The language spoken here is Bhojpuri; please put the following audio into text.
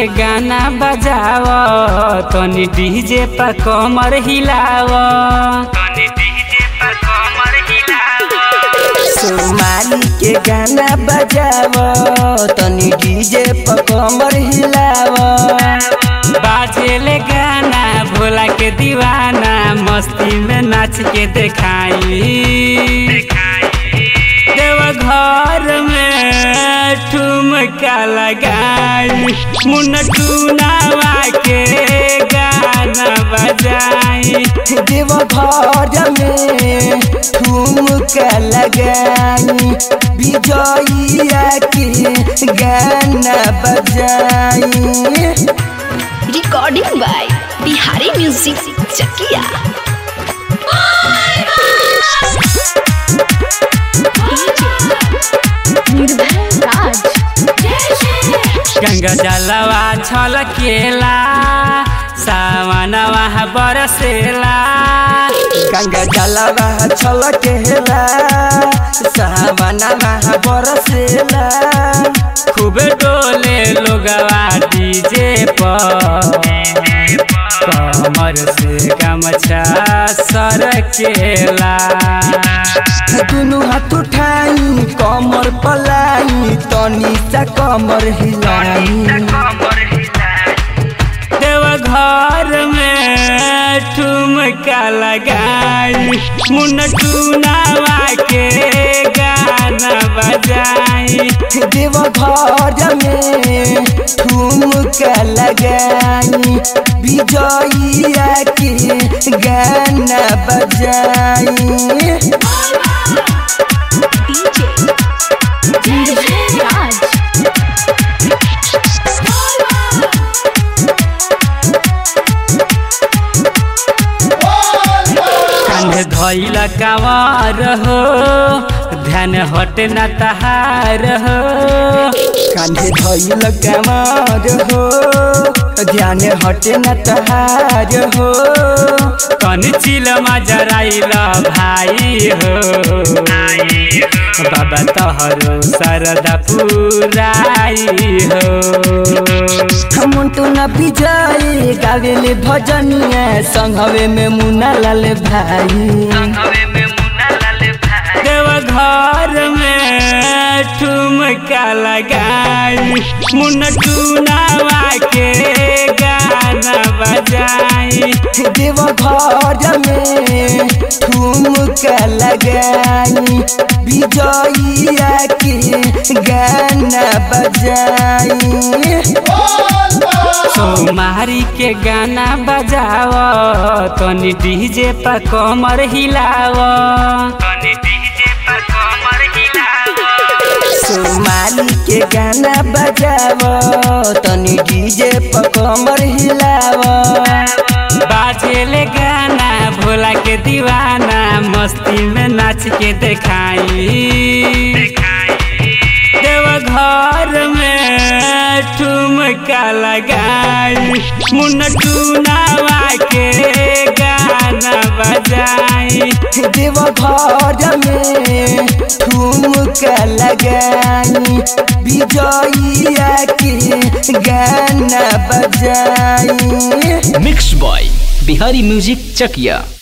के गाना बजाव तनी डीजे पर कमर हिलाव तनी डीजे पर कमर हिलाव सोमाली के गाना बजाव तनी डीजे पर कमर हिलाव बाजेले गाना भोला के दीवाना मस्ती में नाच के देखाई देव घर में ठुमका लगाई मुन टूनावा के गाना बजाई देव घर में ठुमका लगाई विजयिया के गाना बजाई recording by Bihari music Chakia Nirbhay Raj Ganga जलवा छलकेला सावनवा बरसेला गंगा जलवा छलकेला सावनवा बरसेला खूब डोले लोगवा डीजे पर कमर से गमछा सरकेला दुनु हाथ उठाई कमर पलाई तनी सा कमर हिलाई देव घर में ठुमका लगाई मुन टूनावा के गाना बजाई देव घर में ठुमका लगाई विजयिया के गाना बजाई निर्भय राज कान्हे धैल कावर हो ध्यान हटे न तहार हो कान्हे धैल कमार हो ध्यान हटे न तहार हो कन चिल जराइल भाई हो बाबा तहरो सरदा पुराई हो मुंटू न विजय गावेले भजनिया संघवे में मुना लाल भाई देव घर में ठुमका लगाई मुन टूनावा के गाना बजाई देव घर में ठुमका लगाई विजयिया के गाना बजाई सोमारी के गाना बजाव तनी डीजे पर कमर हिलाव तनी डीजे पर कमर हिलाव सोमाली के गाना बजाव तनी डीजे पर कमर हिलाव बाजेले गाना भोला के दीवाना मस्ती में नाच के देखाई देव घर में ठुमका लगाई मुन टूनावा के गाना बजाई देव घर में ठुमका लगाई विजयिया के गाना बजाई mix by Bihari music Chakiya